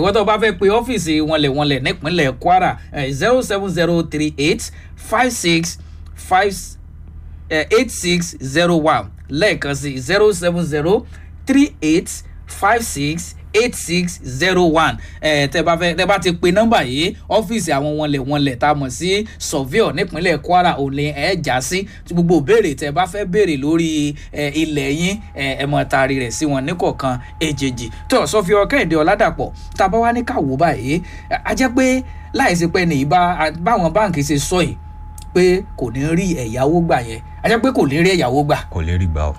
ìwọ́n tó bá fẹ́ pe ọ́fíìsì wọnlẹ̀wọnlẹ̀ nípínlẹ̀ kwara zero seven zero three eight five six five eight six zero one lẹ́ẹ̀kan sí zero seven zero three eight five six eight six zero one ẹ tẹ bá fẹ tẹ bá ti pe nọmba yìí ọfíìsì àwọn wọnlẹ wọnlẹ tá a mọ sí surveyor nípínlẹ̀ kwara òní ẹ já sí gbogbo ìbéèrè tẹ bá fẹ́ béèrè lórí ẹ ilẹ̀ yín ẹ ẹ mọ taari rẹ̀ sí wọn níkọ̀ọ̀kan èjèèjì tó sọfíọ kẹ́hìndé ọ̀làdàpọ̀ tá a bá wá ní káwọ́ báyìí a jẹ́ pé láìsí pé ní ìbá báwọn báǹkì ṣe sọ yìí pé kò ní rí ẹ̀yáwó gbà yẹn a jẹ́ pé kò ní rí ẹ̀yáwó gbà kò lè rí gbà o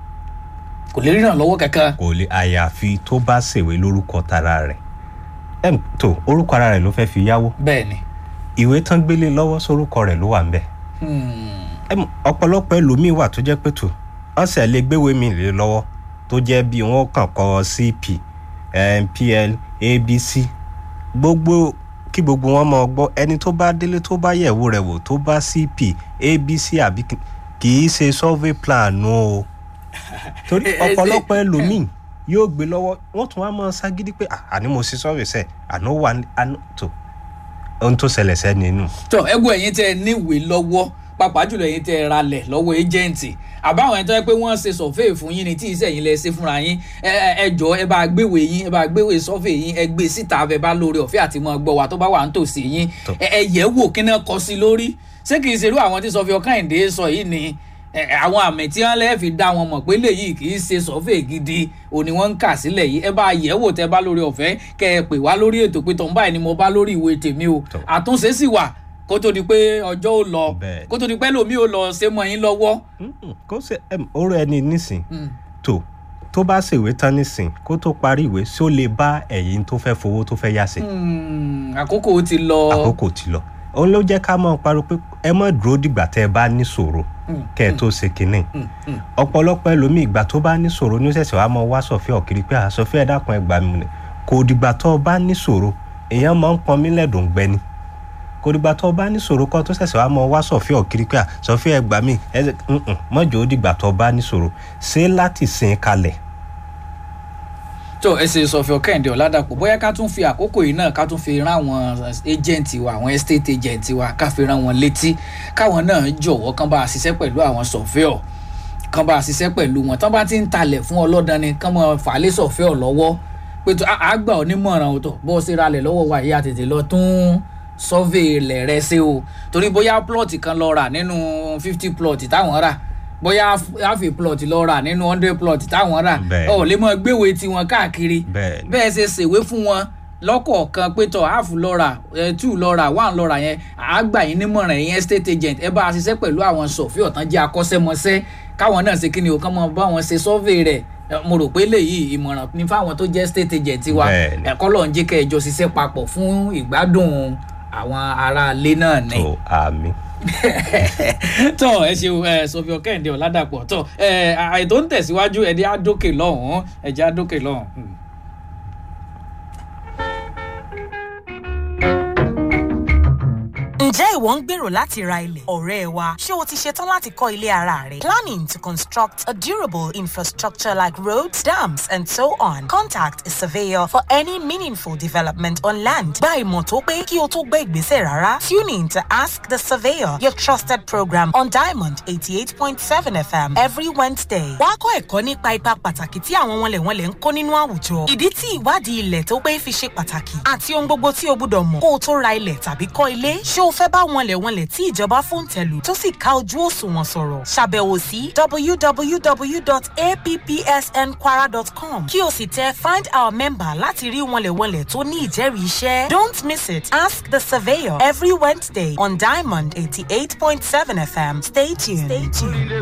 kò lè rí ìrànlọ́wọ́ kankan. kò lè àyàfi tó bá ṣèwé lórúkọ tara rẹ̀ ẹm tó orúkọ ara rẹ̀ ló fẹ́ fi yáwó bẹ́ẹ̀ ni. ìwé tán gbélé lọ́wọ́ sórúkọ rẹ̀ ló wà ń bẹ̀ ẹm ọ̀pọ̀lọpọ̀ ẹlòmíín wà tó jẹ́ pé tó ọ̀sẹ̀ lè gbéwèé mi lé lọ́wọ́ tó jẹ́ bí wọ́n kàn kọ́ cp pl abc gbogbo kí gbogbo wọn mọ gbọ́ ẹni tó bá délé tó bá yẹ̀wò rẹ̀ wò tó bá cp abc àbí kì í ṣe survey plan o torí ọ̀pọ̀lọpọ̀ ẹlòmíì yóò gbé lọ́wọ́ wọ́n tún wá mọ́ ságídí pé àní mo ṣe survey sẹ́ àná wà àná tó ohun tó ṣẹlẹ̀ sẹ́ni inú. tó ẹgbẹ́ ẹ̀yin tẹ níwèé lọ́wọ́ pàápàá jùlọ ẹ̀yin tẹ ralẹ̀ lọ́wọ́ ẹjẹǹtì àbáwọn ẹni tó yẹ pé wọ́n ṣe sọ̀fẹ́ fún yín ni tí iṣẹ́ yín lẹ ṣe fúnra yín ẹ jọ ẹ bá gbéwèé yín ẹ bá gbéwèé sọ́fẹ̀ yín ẹ gbé síta ẹ bá lórí ọ̀fẹ́ àti mọ́ gbọ́ wa tó bá wà nítòsí yín ẹ yẹ̀ wò kí náà kọ sí lórí ṣé kì í ṣerú àwọn tí sọfẹ́ ọkàìndé sọ yìí ni àwọn àmì tí wọn lẹ́ẹ̀ fi dá wọn mọ̀ pé léyìí kì í ṣe sọ́fẹ̀ gidi òní wọ́n ń kà sílẹ̀ yìí ẹ bá yẹ̀ wò tẹ́ bá lórí ọ̀fẹ́ kẹ́ ẹ pè wá lórí ètò pé tọ́ǹbà ni mo bá lórí ìwé tèmi o àtúnṣe sì wà kó tó di pé ọjọ́ ò lọ kó tó di pé lómi ò lọ ṣe mọ́ yín lọ́wọ́. kó ṣe oró ẹni nísìn tó tó bá ṣèwé tán nísìn kó tó parí ìwé ṣó lè bá ẹ̀yìn tó fẹ́ fowó tó fẹ́ yá sí. àkókò ti lọ. àkókò ti lọ òun ló jẹ́ ká mọ̀ pariwo pé ẹ mọ̀ dúró dìgbà tẹ́ ẹ bá ní ṣòro kẹ́ ẹ tó ṣe kínní ọ̀pọ̀lọpọ̀ ẹlòmíì ìgbà tó bá ní ṣòro ní ṣẹ̀ṣẹ̀ wàá mọ wá sọ̀fẹ́ ọ̀kiri pé àsọfẹ́ ẹ dákun ẹ gbà mí nì kò dìgbà tó o bá ní ṣòro èèyàn máa ń pọn mí lẹ́dùn gbẹ ni kò dìgbà tó o bá ní ṣòro kọ́ tó ṣẹ̀ṣẹ̀ wàá mọ wá sọ̀fẹ́ ọ̀kiri pé àsọfẹ́ ẹ gbà mí ẹ mọ̀jọ́ ó dìgbà tó o bá ní ṣòro ṣé láti sin kalẹ̀ tó ẹ ṣe sọfẹ ọkẹyìndé ọládàpọ bóyá ká tún fi àkókò yìí náà ká tún fi rán àwọn agent wa àwọn estate agent wa ká fi rán wọn létí káwọn náà jọ̀wọ́ kán bá a ṣiṣẹ́ pẹ̀lú àwọn sọfẹ́ọ̀ kán bá a ṣiṣẹ́ pẹ̀lú wọn tán bá ti ń talẹ̀ fún ọlọ́dàn ni kán mọ fàálẹ̀ sọfẹ́ọ̀ lọ́wọ́ pé tó àgbà onímọ̀ràn ọ̀tọ̀ bó ṣe ralẹ̀ lọ́wọ́ wa ìyá tètè lọ tún survey ilẹ̀ rẹ ṣe o torí bóyá plot kan lọ rà nínú fifty plot táwọn rà bóyá half a plot lọ rà nínú hundred plot táwọn rà ọ lè mọ gbéwèé tiwọn káàkiri bẹ́ẹ̀ ṣe ṣèwé fún wọn lọ́kọ̀ọ̀kan pé tọ̀ half lọ rà two lọ rà one lọ rà yẹn àgbà yín nímọ̀ràn yín estate agent ẹ bá a ṣiṣẹ́ pẹ̀lú àwọn sọ̀fí ọ̀tán jẹ́ akọ́ṣẹ́mọṣẹ́ káwọn náà ṣe kí ni o kán mọ bá wọn ṣe survey rẹ̀ mo rò pé léyìí ìmọ̀ràn ní fáwọn tó jẹ́ state agent wa ẹ̀kọ́ lọ́n jẹ́ kẹ́ ẹ jọ ṣiṣẹ́ papọ̀ fún ìgbádùn àwọn aráalé náà ni. tó àmì tọ ẹ ṣeun ẹ sọfíọ kẹhìndé ọládàpọ tọ ẹ àìtó ń tẹsíwájú ẹdí àdókè lọhùnún ẹjẹ àdókè lọhùn. ǹjẹ́ ìwọ ń gbèrò láti ra ilẹ̀ ọ̀rẹ́ wa ṣé o ti ṣetán láti kọ́ ilé ara rẹ planning to construct a durable infrastructure like roads dams and so on contact a surveyor for any meaningful development on land gba ìmọ̀ tó pé kí o tó gbé ìgbésẹ̀ rárá tune in to ask the surveyor your trusted program on diamond eighty eight point seven fm every wednesday wàá kọ́ ẹ̀kọ́ nípa ipa pàtàkì tí àwọn wọnlẹ̀wọnlẹ̀ ń kó nínú àwùjọ ìdí tí ìwádìí ilẹ̀ tó pé fi ṣe pàtàkì àti ohun gbogbo tí o gbúdọ̀ mọ̀ kó o tó ra ilẹ̀ tàbí kọ́ ilé ṣé o fẹ́ bá wọnlẹ̀wọnlẹ̀ tí ìjọba fòǹtẹ̀lù tó sì ká ojú òṣùwọ̀n sọ̀rọ̀ ṣàbẹ̀wò sí www.appsnkwara.com kí o sì tẹ find our member láti rí wọnlẹ̀wọnlẹ̀ tó ní ìjẹ́rìí iṣẹ́ don't miss it ask the surveyor every wednesday on diamond eighty eight point seven fm stay tuned. Stay tuned.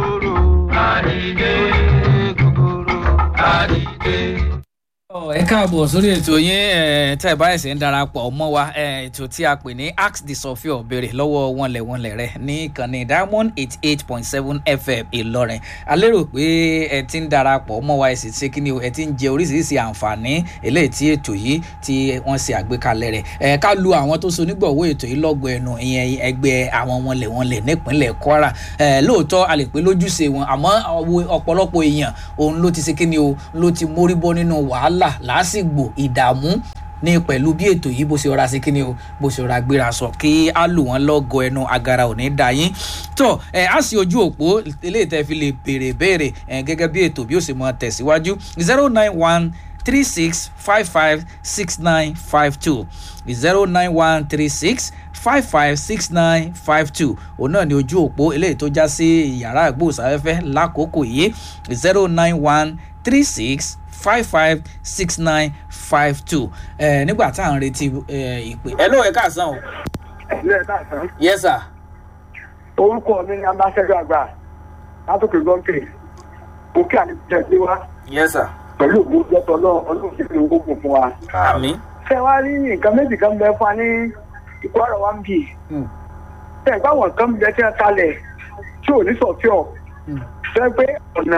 ẹ káàbọ̀ sórí ètò yín tẹ́ ẹ bá ẹ̀sẹ̀ ń darapọ̀ mọ́ wa ètò tí a pè ní ask the sofia béèrè lọ́wọ́ wọnlẹ̀wọnlẹ̀ rẹ ní ìkànnì diamond eighty eight point seven fm ìlọrin a lérò pé ẹ ti ń darapọ̀ mọ́ wa ẹ sì ṣe kíni o ẹ ti ń jẹ oríṣiríṣi àǹfààní eléyìí tí ètò yìí tí wọ́n ṣe àgbékalẹ̀ rẹ̀ ẹ ká lu àwọn tó so nígbọ̀wọ́ ètò yìí lọ́gọ̀ ẹnu ìyẹn ẹgbẹ́ àwọn wọnlẹ̀wọnlẹ̀ nípínlẹ̀ kwara lóòótọ́ a lè pé lójúṣe wọn àmọ́ ọ̀pọ̀lọpọ̀ èèyàn òun ló ti ṣe kíni o ló ti mórí bọ́ nínú wàhálà wàhálà lásìgbò ìdààmú ní pẹ̀lú bí ètò yìí bó ṣe rọra sí kíni o bó ṣe rọra gbéra sọ kí á lù wọ́n lọ́gọ ẹnu agara ò ní da yín tó ẹ á sí ojú òpó eléyìí tẹ́ fi lè béèrè béèrè ẹ gẹ́gẹ́ bí ètò bí ó sì mọ tẹ̀síwájú zero nine one three six five five six nine five two zero nine one three six five five six nine five two òun náà ni ojú òpó eléyìí tó já sí yàrá ìgbóhùnsáfẹ́fẹ́ lákòókò yìí zero nine one three six five five six nine five two ẹ nígbà tá à ń retí ẹ ìpè. ẹ ló ẹ káàsán o. ilé ẹ̀ka àtàn. yes sir. orúkọ mi ni ambassador àgbà látòkè gọ́ǹkè òkè àdìjẹ sí wa yes sir. pẹ̀lú ògbó jọ́tọ̀ náà ọdún sí ìlú gbogbo fún wa. àmì. ṣé wàá rí nǹkan méjì kan bẹ fún wa ní ikú ọ̀rọ̀ wa ń bì. ṣé ẹ̀gbọ́n àwọn kan bẹ tí wọ́n talẹ̀ tí ò ní sọ̀fíọ̀ ṣé pé ọ̀nà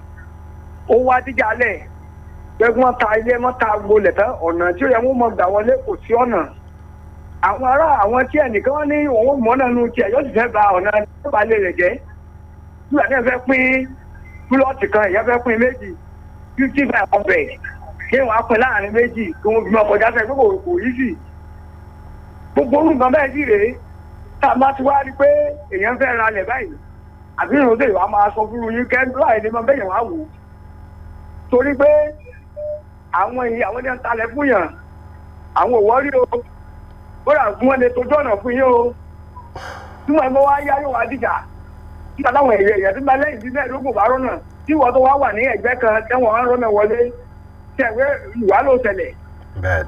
ó wá díjà lẹ̀ pé wọ́n ta ilé wọ́n ta gbolẹ̀ tán ọ̀nà tí ó yẹ wọ́n mọ̀ gbà wọlé kò sí ọ̀nà àwọn ará àwọn tí ẹnìkan ní òun mọ́ náà nu tiẹ̀ yóò sì fẹ́ ba ọ̀nà ìbálẹ̀ rẹ̀ jẹ́ nígbà tí wọ́n fẹ́ pín púlọ̀tì kan ìyá fẹ́ pín méjì fifty five hundred kí wọ́n á pín láàrin méjì kí wọ́n fi mọ́ kọjá sẹ́yìn pé kò kò yí sí. gbogbo orú nǹkan bẹ́ẹ̀ sì rèé tá a bá ti wá rí pé èèyàn fẹ́ ra lẹ̀ báyìí àbí ìròyìn wa máa sọ fún yín kẹ́ láì ní mọ bẹ́yẹn wá wò ó torí pé àwọn èèyàn àwọn ènìyàn talẹ̀ fún yàn àwọn òwò rí o bóyá fún wọn lè tójú ọ̀nà fún yín o tí wọn bá wá yá yóò wá dìjà nígbà táwọn èèyàn èèyàn tí wọn lẹ́yìn tí mẹ́ẹ̀ẹ́dógún bá rọ́nà tí wọ́n tó wá wà ní ẹ̀gbẹ́ kan tẹ́wọ̀n wá rọ́nà wọlé tẹ̀wé ìwà ló tẹ̀lẹ̀. bẹ́ẹ̀ni.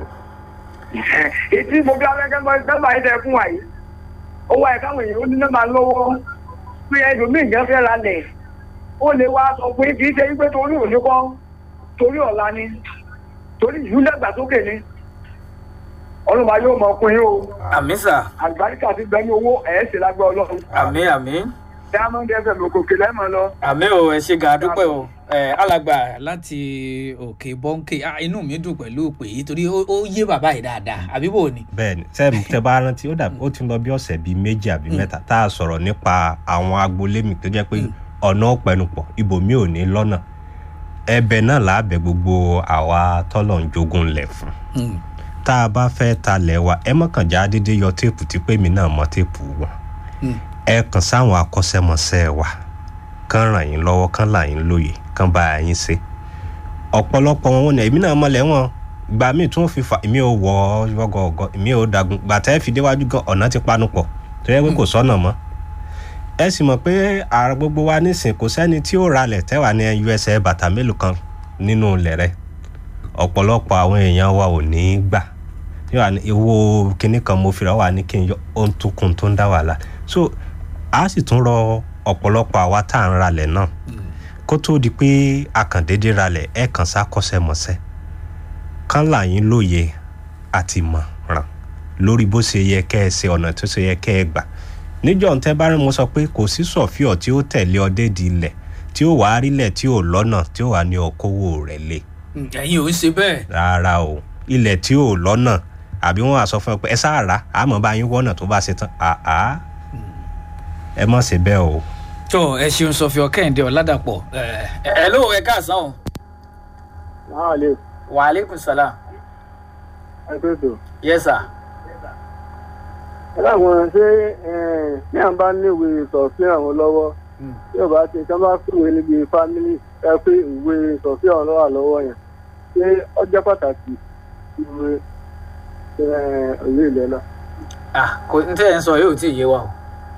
ètí mo bí abẹ́kẹ́ mọ́ nọ́mbà yìí tẹ fún wa yìí ó wá ẹ̀ka àwọn èèyàn ó ní nọ́mbà lọ́wọ́ pé ẹlòmíì yẹn fẹ́ ra lẹ̀ ó lè wá sọ pé kì í ṣe wípé torí òní kọ́ torí ọ̀la ni torí ìlú dàgbàsókè ni ọlọ́mọ yóò mọ ọkùnrin yìí o àmì sà. àlùbáríkà ti gbẹ ní owó ẹ̀ ṣe lágbẹ́ ọlọ́run àmì àmì. diamond fm òkòkè lẹ́mọ̀ lọ. àmì o ẹ ṣe gan adúpẹ́ o ẹ alàgbà láti òkè bọ́ńkè ah, inú mi dùn pẹ̀lú òpè yìí torí ó ó yé bàbá yìí dáadáa àbí bò ni. bẹ́ẹ̀ni sẹẹmù tẹ bá rántí ó dàbí ó ti lọ bí ọ̀sẹ̀ bíi méjì àbí mẹ́ta tá a sọ̀rọ̀ nípa àwọn agboolé mi tó jẹ́ pé ọ̀nà ọ̀pẹnupọ̀ ibòmí ò ní lọ́nà ẹ̀bẹ̀ náà láàbẹ̀ gbogbo àwa tọ́lọ̀ ń jogún lẹ̀ fún Mm. tá a bá fẹ́ talẹ̀ wa ẹ mọ̀kànjá dédé yọ téèpù tí pé mi náà mọ téèpù wọn Mm. ẹ kàn sáwọn akọ́ṣẹ́mọṣẹ́ wa kán ràn yín lọ́wọ́ kán là yín lóye kán bá yín ṣe ọ̀pọ̀lọpọ̀ wọn ní èmi náà mọ̀lẹ́ wọn gba míì tún fi fa èmi ò wọ ọgọọgọ èmi ò dagun gbàtẹ́ fi déwájú gan ọ̀nà ti panu pọ̀ tó yẹ pé kò sọ́nà mọ́ ẹ sì mọ̀ pé ààrẹ gbogbo wa nísìn kò sẹ́ni tí ó ralẹ̀ tẹ́wà ní usa bàtà mélòó kan nínú ilẹ̀ rẹ̀ ọ̀pọ̀lọpọ̀ àwọn èèyàn wa ò ní í gbà yóò wá ní ewo kinní kan mo fira wà ní kí n yọ ohun tó kun tó ń dá wàhálà so a sì tún rọ ọ̀pọ̀lọpọ̀ àwa tá à ń ralẹ̀ náà kó tó di pé akàndéédé ralẹ̀ ẹ̀ kàn sá kọ́sẹ́mọsẹ́ kán là yín lóye àti mọ̀ràn lórí bó ṣe yẹ kẹ́ ẹ ṣe ọ̀nà tó ṣe yẹ kẹ́ ẹ gbà níjọ́ ń tẹ́ bá rí mo sọ pé kò sí sọ̀fíọ̀ tí ó tẹ̀lé ọdẹ di ilẹ̀ tí ó wàá rílẹ̀ tí ò lọ́nà tí ó wà ní ọkọ́wò rẹ̀ lé Mm, ẹ̀yin ò ń ṣe bẹ́ẹ̀. rárá o ilẹ̀ tí ò lọ́nà àbí wọ́n á sọ fún ẹ pé ẹ sáà rà á mọ̀ bá yín wọ́nà tó bá ṣe tán àá ẹ mọ̀ ṣe bẹ́ẹ̀ o. tó ẹ ṣeun sọfíọ kẹ́hìndé ọ̀làdàpọ̀ ẹ ẹ ló ẹ káàsán o. náà lè wàhálẹ́kùn sálà. ẹgbẹ́ tó. yes sir. ẹ láwọn ṣé ní à ń bá níwèé sọ̀fín àwọn lọ́wọ́ tí ò bá ti tí wọ́n bá fìwé níbi fámílì ẹ pé ìwé sọ̀fín àwọn lọ́wọ́ lọ́wọ́ yẹn ṣé ọjọ́ pàtàkì ìwé òye ilẹ̀ náà. ah kò n tẹ́ ẹ̀ ń sọ yóò tí ì yé wa o.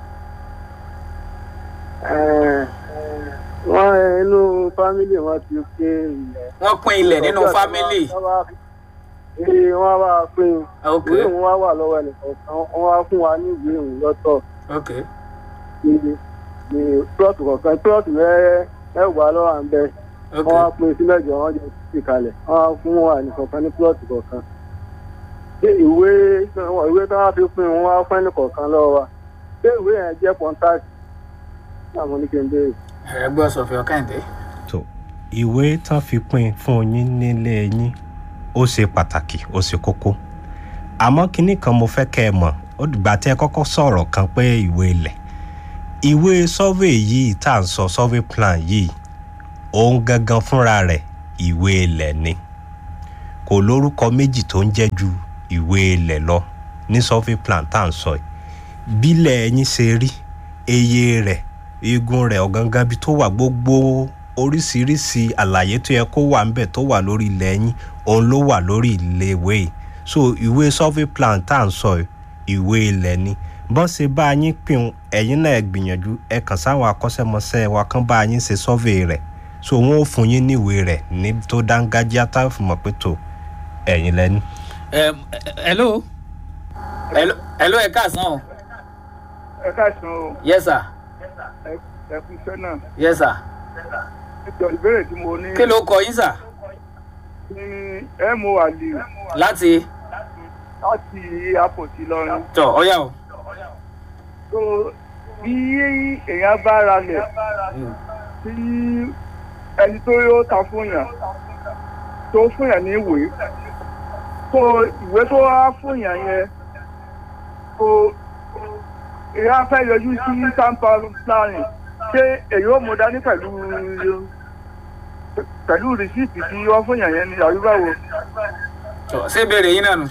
wọ́n inú fámílì wọn ti pé ilẹ̀. wọ́n pín ilẹ̀ nínú fámílì. ee wọ́n wá pín ok ìwé òun wá wà lọ́wọ́ ẹnìkan wọ́n wá fún wa ní ìwé òun lọ́tọ̀ ok ní ní plọ́ọ̀tù kọ̀ọ̀kan plọ́ọ̀tù mẹ́rẹ́ mẹ́wàá lọ́wọ́ à ń bẹ ok wọ́n wá pín sí mẹ́jọ wọ́n jẹ́ sí kalẹ̀ wọ́n wá fún wa nìkọ̀ọ̀kan ní plọ́ọ̀tù kọ̀ọ̀kan ṣé ìwé ìwé tí wọ́n fi pín wọn wá fún ẹnì kọ̀ọ̀kan lọ́wọ́ wa ṣé ìwé yẹn jẹ́ pọ́ńtáàtì náà mo ní kí n béèrè. ẹ gbọ́ sọfíọ kẹ́hìndé. tó ìwé tán fi pín fún yín nílé yín ó ṣe pàtàkì ó ṣe kókó àmọ́ kinní kan mo fẹ́ kẹ́ ẹ mọ̀ ó dìgbà tí ẹ kọ́kọ́ sọ̀rọ̀ kan pé ìwé ilẹ̀ ìwé survey yìí tá à ń sọ survey plan yìí òun gangan fúnra rẹ̀ ìwé ilẹ̀ ni kò lórúkọ méjì tó ń jẹ́ ju ìwé ilẹ̀ lọ ní survey plan tá à ń sọ yìí bílẹ̀ ẹyin ṣe rí eye rẹ̀ igun rẹ̀ ọ̀gángan bí tó wà gbogbo oríṣiríṣi àlàyé tó yẹ kó wà ńbẹ̀ tó wà lórí ilẹ̀ ẹyin òun ló wà lórí ilé ìwé yìí so ìwé survey plan tá à ń sọ yìí ìwé ilẹ̀ ni bọ́n ṣe bá yín pín ẹ̀yin náà ẹ gbìyànjú ẹ kàn sáwọn akọ́ṣẹ́mọṣẹ́ wa kán bá yín ṣe survey rẹ̀ so wọn ò fún yín níwèé rẹ̀ ní tó dángájíá tá a fi mọ̀ pé tó ẹ̀yin lẹ́ni. Em, eh, hello hello hello ẹ káàsán o ẹ káàsán o yes sir ẹ ẹ kú iṣẹ́ náà yes sir ìjọ ìbéèrè tí mo ní kí ló kọ yín sà ní ẹ mú àlè láti láti àpòtí lọrin tọ ọyá o tó bí èèyàn bá ra lẹ̀ tí ẹni tó yóò ta fún yàn tó fún yàn ní ìwé tó ìwé tó wá fún yàn yẹn tó èèyàn fẹ́ yọjú sí tampa planning ṣé èyí ó mú dání pẹ̀lú pẹ̀lú rìsíìtì tí wọ́n fún yàn yẹn ní àyùbáwo tọ ṣé ìbéèrè yín náà nù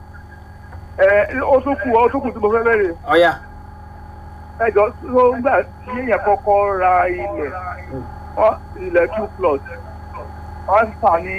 ẹ ó tún kù ó tún kù tí mo fẹ́ bẹ̀rẹ̀ ọyá ẹjọ́ tó ń gbà tí èèyàn kọ́kọ́ ra ilẹ̀ wọ́n ilẹ̀ two plot wọ́n tà ní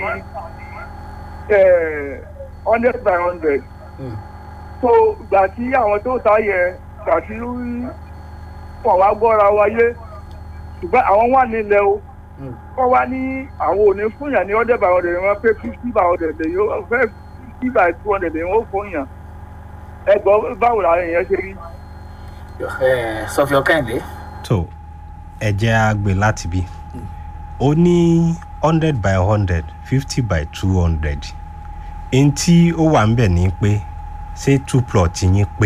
hundred by hundred so gbà tí àwọn tó ta yẹ gbà tí wọ́n wá gbọ́ra wáyé ṣùgbọ́n àwọn wà nílẹ̀ o wọ́n wá ní àwọn ò ní fún yàn ní hundred by hundred wọ́n pé fifty by hundred lè yóò fẹ́ fifty by two hundred lè yóò fún yàn ẹgbọ́n báwo làwọn èèyàn ṣe rí. sọfíọ kẹ́hìndé tó ẹ jẹ́ á gbé láti bí ó ní hundred by hundred fifty by two hundred n tí ó wà ń bẹ̀ ni pé ṣé two plot yín pé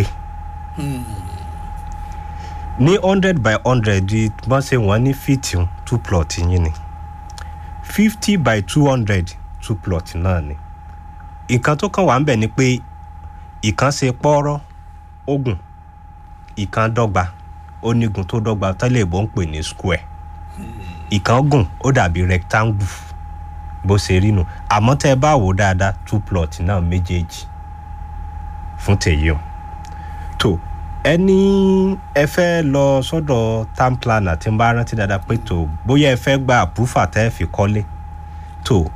ní hundred by hundred bọ́n ṣe wọ́n ní fíìtì two plot yín ni fifty by two hundred two plot náà ni nǹkan tó kàn wá ń bẹ̀ ni pé ìkan ṣe pọ́ọ́rọ́ ogun ìkan dọ́gba onígun tó dọ́gba tẹ́lẹ̀ ìbò ń pè ní square ìkan gùn ó dàbí rectangle bó ṣe rí nu àmọ́ tẹ́ ẹ bá wò ó dáadáa two plot náà méjèèjì fún tèyí o tó ẹni ẹ fẹ́ lọ sọ́dọ̀ town planner tí ń bá rántí dáadáa pé tó bóyá ẹ fẹ́ gba àpúfà tẹ́ ẹ fi kọ́lé tó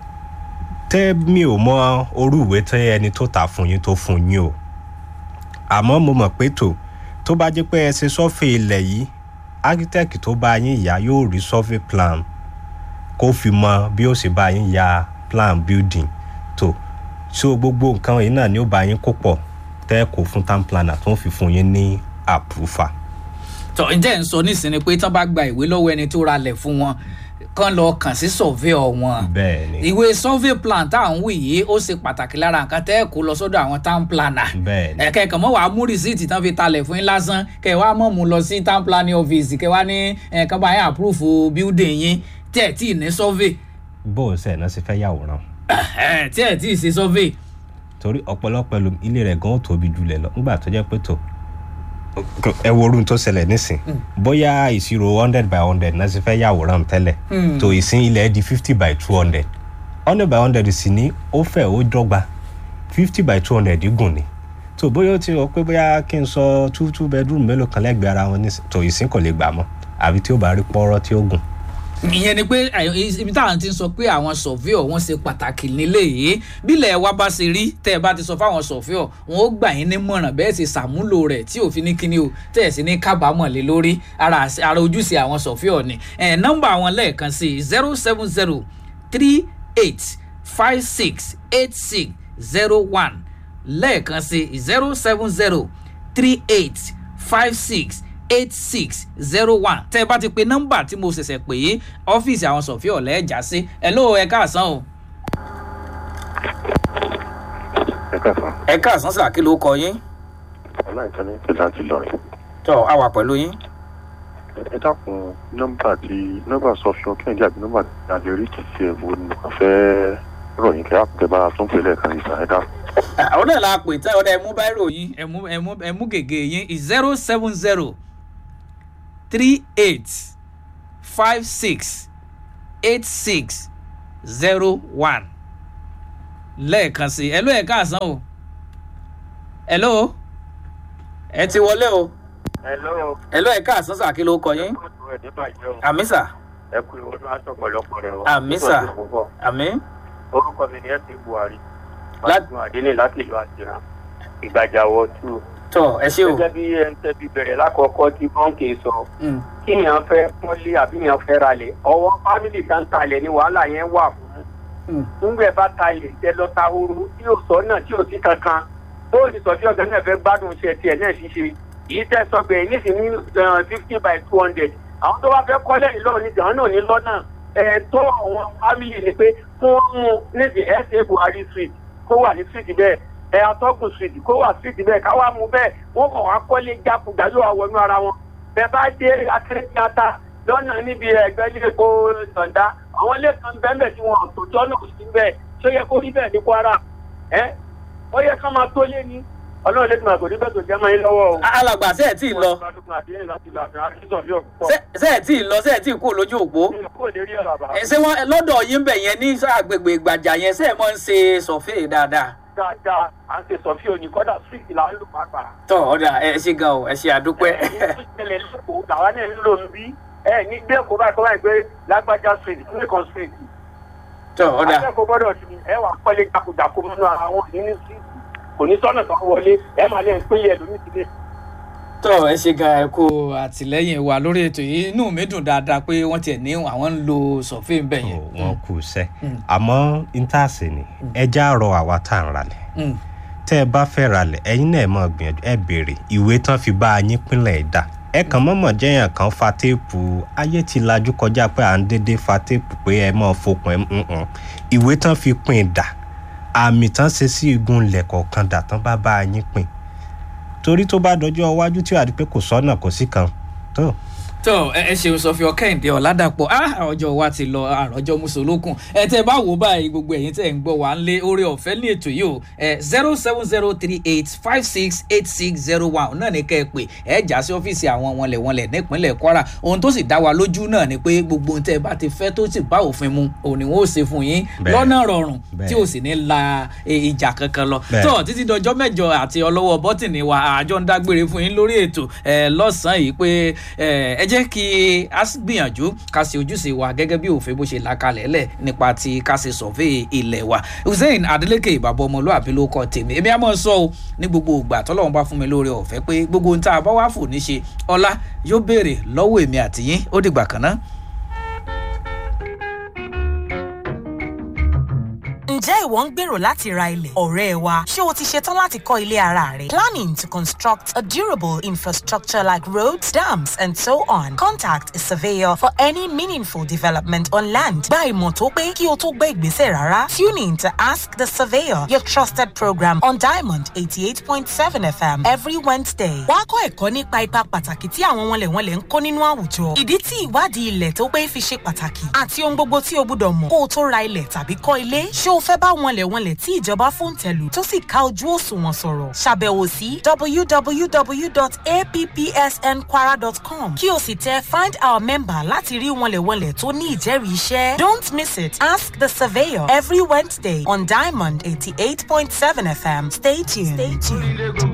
tẹ́ mi ò mọ orú ìwé tẹ́ ẹni tó tà fún yín tó fún yín o àmọ́ mo mọ̀ pé tó tó bá jẹ́ pé ẹ ṣe sọ́fẹ̀ ilẹ̀ yìí architect tó bá yín yá yóò rí survey plan kó fi mọ bí ó sì bá yín ya plan building tó so gbogbo nǹkan yìí náà ni ó bá yín kó pọ̀ tẹ́ kó fún town planner tó ń fi fún yín ní àpúfà. tọ ǹjẹ́ ń sọ nísìnyí pé tán bá gba ìwé lọ́wọ́ ẹni tó ralẹ̀ fún wọn kán lọ kàn sí surveyor wọn bẹ́ẹ̀ ni ìwé survey plan tá à ń wí yìí ó ṣe pàtàkì lára nǹkan tẹ́ ẹ̀ kó lọ sọ́dọ̀ àwọn town planner bẹ́ẹ̀ ni ẹ̀kẹ́ kàn mọ́ wàá mú rìsíìtì tán fi talẹ̀ fún yín lásán kẹ́ ẹ̀ wá mọ̀ mú lọ sí town planning office kẹ́ ẹ̀ wá ní ẹ̀kan bá yín approve building yín tí ẹ̀ tí ì ní survey bó o ṣe náà ṣe fẹ́ yàwòrán ẹ̀ tí ẹ̀ tí ì ṣe survey torí ọ̀pọ̀lọpọ̀ ẹlòmí ilé rẹ̀ gan tóbi jùlẹ̀ lọ nígbà tó jẹ́ pé tó ẹ wo orun tó ṣẹlẹ̀ nísìn bóyá ìṣirò hundred by hundred náà ṣe fẹ́ yàwòrán tẹ́lẹ̀ tó ìsín ilẹ̀ di fifty by two hundred hundred by hundred sì ní ó fẹ́ ó dọ́gba fifty by two hundred gùn ni tó bóyá ó ti rọ pé bóyá kí n sọ two two bedroom mélòó kan lẹ́gbẹ̀ẹ́ ara wọn nísìn tó ìsín kò lè gbà mọ́ àbí tí ó bá rí pọ́ọ́rọ́ tí ó gùn ìyẹn ni pé ẹ, ibi táwọn ti ń sọ pé àwọn surveyor wọn ṣe pàtàkì nílé yìí bílẹ̀ wa bá ṣe rí tẹ́ ẹ bá ti sọ fáwọn surveyor wọn ó gbà yín nímọ̀ràn bẹ́ẹ̀ sì ṣàmúlò rẹ̀ tí òfin ní kíní o tẹ́ ẹ̀ sì ní kábàámọ̀ lé lórí ara àṣẹ- ara ojúṣe àwọn surveyor ni ẹ̀ nọ́mbà wọn lẹ́ẹ̀kan sí zero seven zero three eight five six eight six zero one lẹ́ẹ̀kan sí zero seven zero three eight five six eight six zero one tẹ́ ẹ bá ti pe nọ́mbà tí mo ṣẹ̀ṣẹ̀ pè é ọ́fíìsì àwọn sọ̀fíọ̀ lẹ́ẹ̀já sí ẹ ló ẹ káàsán o. ẹ káàsán ẹ káàsán sà kí ló kọ yín. ọláìtàn ní pẹ̀lú àti ìlọrin tọ́ a wà pẹ̀lú yín. ẹ dákun nọ́mbà tí nọ́mbà sọfíọ kẹ́hìndé àbí nọ́mbà tí a lè rí títí ẹ̀ wo ni mo kàn fẹ́ ròyìn kẹ́ àpòkẹ́ bá a tún pè lẹ́ẹ̀kan ìgbà ẹ dákun. àwọn náà la pè tẹ́ ọ̀dà ẹ̀mú báírò yín ẹ̀mú ẹ̀mú ẹ̀mú gègé yín zero seven zero three eight five six eight six zero one lẹ́ẹ̀kan sí i ẹ̀ló ẹ̀ káàsán o ẹ̀ló ẹ ti wọlé o Hello. ẹ̀ló ẹ̀ káàsán sà kí ló kọ yín Ọdún ẹ̀ nígbà jẹ́ o. àmì sà Ẹ kú ìwọ́n máa sọ pọ̀lọpọ̀ rẹ̀ o. Àmì sà. Nígbà tí mo bọ̀. àmì Orúkọ mi ni ẹ ti Buhari. Lá- Láti Àdínlé láti ìlú Àjìrà. Ìgbàjàwọ̀ tù. tọ ẹ ṣé o Gẹ́gẹ́ bí ẹ ń tẹ́bi bẹ̀rẹ̀ lákọ̀ọ́kọ́ tí bọ́ǹkì sọ. Mm, Kí èèyàn fẹ́ pọ́nlé àbí èèyàn fẹ́ ralẹ̀. Ọwọ́ fámìlì kan talẹ̀ ni wàhálà yẹn wà fún. mm. Nígbà bá talẹ̀ tẹ lọ ta horo tí yóò sọ náà tí yóò sí kankan. Bóòlù sọ bí ọ̀gá náà fẹ́ gbádùn iṣẹ́ tiẹ̀ náà ṣíṣe. Èyí tẹ́ sọ pé nísìnyí fifty by two hundred. Àwọn tó bá fẹ́ kọ́lẹ̀ nílò ní ìdáhùn náà ní lọ́nà. Ẹ̀ẹ́dọ́ àwọn fámìlì ni pé kí wọ́n mú níbi ẹ̀sẹ̀ Buhari street kó wà ní street bẹ́ẹ̀ ẹ̀ atọ́kùn street kó wà street bẹ́ẹ̀ káwá mú bẹ́ẹ̀ wọ́n kàn wá kọ́lé jákujá yóò wá wọnú ara wọn. Bẹ́ẹ̀ bá dé akérèkíátà lọ́nà níbi ẹ̀gbẹ́ ilé epo Sàǹdá àwọn ilé kan bẹ́ẹ̀ tí wọ́n àtòjọ́ náà sí bẹ́ẹ̀ ṣó yẹ kó rí bẹ́ẹ̀ ní Kwara ẹ́ ó yẹ ká máa tó lé ní ọlọ́run lè tún àgòdì bẹ́ẹ̀ tó jẹ́ máa ń lọ́wọ́ o. alàgbà ṣe ẹ tí ì lọ ṣe ṣe ẹ tí ì lọ ṣe ẹ tí ì kú lójú òpó ẹ ṣé wọn lọ́dọ̀ yín bẹ̀ yẹn ní agbègbè ìgbàjà yẹn ṣe ẹ mọ̀ ń ṣe sọ̀fẹ́ dáadáa dáadáa à ń ṣe sọfí òní kọ́dà street là ń lò pàápàá. tọ ọ̀dà ẹ ṣe gan o ẹ ṣe àdúpẹ́ ìṣẹ̀lẹ̀ lẹ́kọ̀ọ́ làwọn náà ń lò ń bí ẹ ní gbé èkó báyìí kọ́ báyìí pé lágbájá street nìkan street. tọ ọ̀dà akẹ́kọ̀ọ́ gbọ́dọ̀ ti ẹ wà pọ́lé jákujàku nínú ara wọn ní ní street kò ní sọ́nà kan wọlé ẹ máa lẹ́yìn pé yẹ lómi sílé. tọ ẹ ṣe gan ẹ kó àtìlẹ́yìn wa lórí ètò yìí inú mi dùn dáadáa pé wọ́n tiẹ̀ ní àwọn ń lo sọ̀fẹ́ bẹ̀ yẹn. wọn kù sẹ́ Mm. àmọ́ intaasi ni ẹja rọ àwa tá à ń ralẹ̀ Mm, tẹ́ ẹ bá fẹ́ ralẹ̀ ẹ̀yin náà ẹ mọ̀ gbìyànjú ẹ béèrè ìwé tán fi bá a yín pínlẹ̀ ẹ̀ dà ẹ kàn mọ́mọ́ jẹ́yàn kan fa téèpù ayé ti lajú kọjá pé à ń dédé fa téèpù pé ẹ mọ̀ fokùn ẹ nǹkan ìwé tán fi pín in dà àmì tán ṣe sí igun ilẹ̀ kọ̀ọ̀kan dà tán bá bá a yín pín torí tó bá dọjọ́ iwájú tí wàá di pé kò sọ́nà kò sí kan tó tọ ẹ ẹ ṣeun sọfí ọkẹ́hìndé ọ̀làdàpọ̀ á ọjọ́ wa ti lọ àròjọ mùsùlùkùn ẹ tẹ bá wò báyìí gbogbo ẹ̀yin tẹ̀ ń gbọ́ wà ń lé orí ọ̀fẹ́ ní ètò yìí o ẹ zero seven zero three eight five six eight six zero one náà ní kẹ́ ẹ pè ẹ já sí ọ́fíìsì àwọn wọnlẹ̀wọnlẹ̀ nípínlẹ̀ kwara ohun tó sì dá wa lójú náà ni pé gbogbo ohun tẹ́ ẹ bá ti fẹ́ tó sì bá òfin mu òun ni wọ́n ó ṣe fún yín Bẹ́ẹ̀. lọ́nà rọrùn Bẹ́ẹ̀. tí ò sì ní la e, ìjà kankan lọ Bẹ́ẹ̀. tó títí dọjọ́ mẹ́jọ àti ọlọ́wọ́ bọ́tìnì wa àjọ ń dágbére fún yín lórí ètò ẹ lọ́sàn-án yìí pé ẹ ẹ jẹ́ kí a s- gbìyànjú ká ṣe ojúṣe wa gẹ́gẹ́ bí òfin bó ṣe là kalẹ̀ lẹ̀ nípa ti ká ṣe sọ̀fẹ́ ilẹ̀ wa hussein adeleke ìbàbọ̀ ọmọlúwàbí ló kọ́ tèmi èmi á mọ̀ sọ o ní gbogbo ìgbà tọ́lọ́run bá fún mi lórí ọ̀fẹ́ pé gbogbo ohun tá a bá wà fò ní ṣe ọlá yóò béèrè lọ́wọ́ èmi àtìyín ó dìgbà kan náà. Ǹjẹ́ ìwọ ń gbèrò láti ra ilẹ̀? Ọ̀rẹ́ wa, ṣé o ti ṣetán láti kọ́ ilé ara rẹ? Planning to construct a durable infrastructure like roads, dams and so on. Contact a surveyor for any meaningful development on land. Gba ìmọ̀ tó pé kí o tó gbé ìgbésẹ̀ rárá. Tune in to Ask the Surveyor, your trusted program on Diamond 88.7 FM every Wednesday. Wá kọ́ ẹ̀kọ́ nípa ipa pàtàkì tí àwọn wọnlẹ̀wọnlẹ̀ ń kó nínú àwùjọ. Ìdí tí ìwádìí ilẹ̀ tó pé fi ṣe pàtàkì àti ohun gbogbo tí o gbúdọ̀ mọ̀ kó o tó ra ilẹ̀ tàbí kọ́ ilé. Ṣé o fẹ́ bá wọnlẹ̀wọnlẹ̀ tí ìjọba fòǹtẹ̀lù tó sì ká ojú òṣùwọ̀n sọ̀rọ̀? Ṣàbẹ̀wò sí www.appsnkwara.com kí o sì tẹ find our member láti rí wọnlẹ̀wọnlẹ̀ tó ní ìjẹ́rìí iṣẹ́. Don't miss it. Ask the surveyor every Wednesday on Diamond 88.7 FM. Stay tuned. Stay tuned.